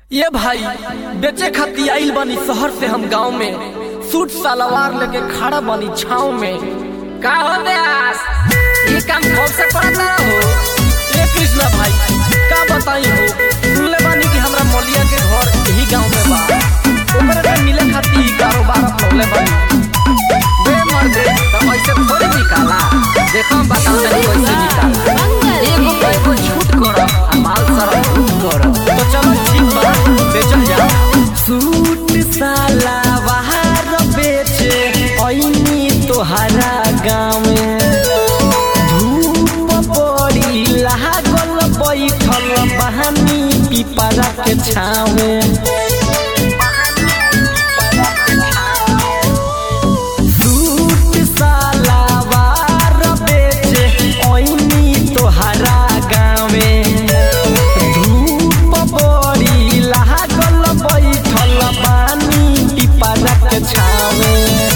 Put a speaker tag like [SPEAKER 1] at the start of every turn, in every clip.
[SPEAKER 1] ये भाई बेचे खाती आइल बानी शहर से हम गांव में सूट सलवार लेके खड़ा बानी छाव में
[SPEAKER 2] का हो व्यास ये काम कब से करता हो
[SPEAKER 1] ए कृष्णा भाई का बताई हो सुनले बानी कि हमरा मौलिया के घर यही गांव में बा ओकरे से मिले खाती ई कारोबार अपनौले बानी
[SPEAKER 2] बे मर्दे तो ऐसे थोड़ी निकाला देखो हम बताओ तनी कैसे निकाला एगो पे एगो छूट करो आ माल सारा छूट करो
[SPEAKER 1] तो चलो ठीक बा बेचल जा सूट सलवार बेचे ऐनी तोहरा गाँव में धूप बड़ी लागल बैठल बहानी पिपरा के छावे सूट सलवार बेचे ऐनी तोहरा गाँव में धूप बड़ी लागल बैठल बानी पिपरा के छावे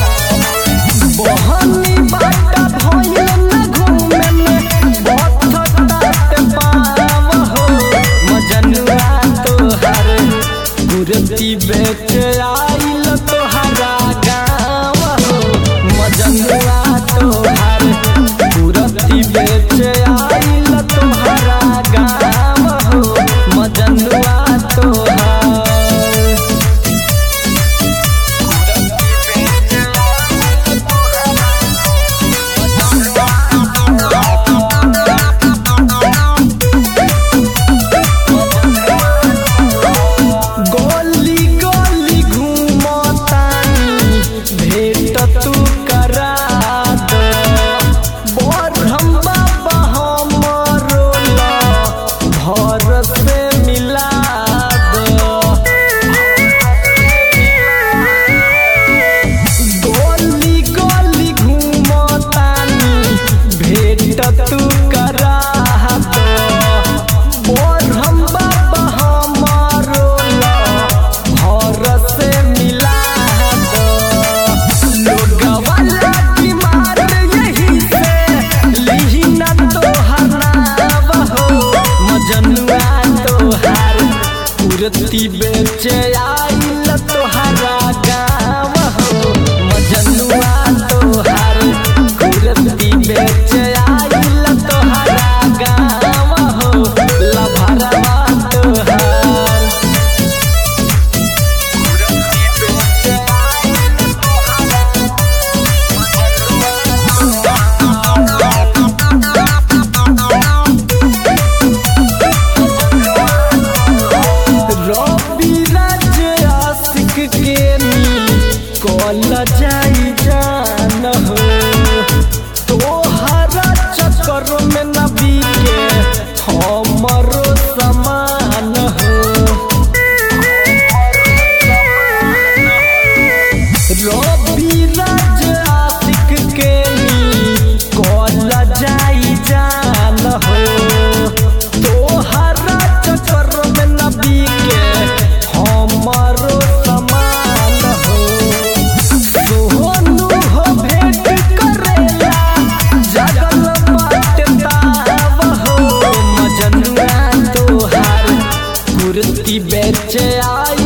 [SPEAKER 1] बहनी बाटा भइल न घूमे में बथतात पाव हो मजनुआ तोहर कुर्ती बेच आइल तोहरा गाँव हो मजनुआ तोहर कुर्ती बेच आइल तोहरा गाँव हो मजनुआ तोहर गोली गोली घूमतानी भेट तू करा दो बरहम बाबा हमरो ला भर से मिला दो गोली गोली घूमतानी भेट तू करा दो बरहम बाबा हमरो ला भर से मिला दो लोगवा लाठी मार यही से लिही ना तोहर नाव हो मजनुआ तोहार कुर्ती बेचे आइल तोहरा गाँव हो मजनुआ तोहार कुर्ती बेचे आइल तोहरा गाँव हो लभरवा तोहार रवि राज आशिक के नी कल जाई जान हो तोहरा चक्कर में नबी के हमरो समान हो रवि राज आशिक के नी कल जाई जान हो तोहरा चक्कर में नबी के हमरो समान हो सोनू हो भेंट करेला जगल बाटे ताव हो मजनुआ तोहार कुर्ती बेचे आई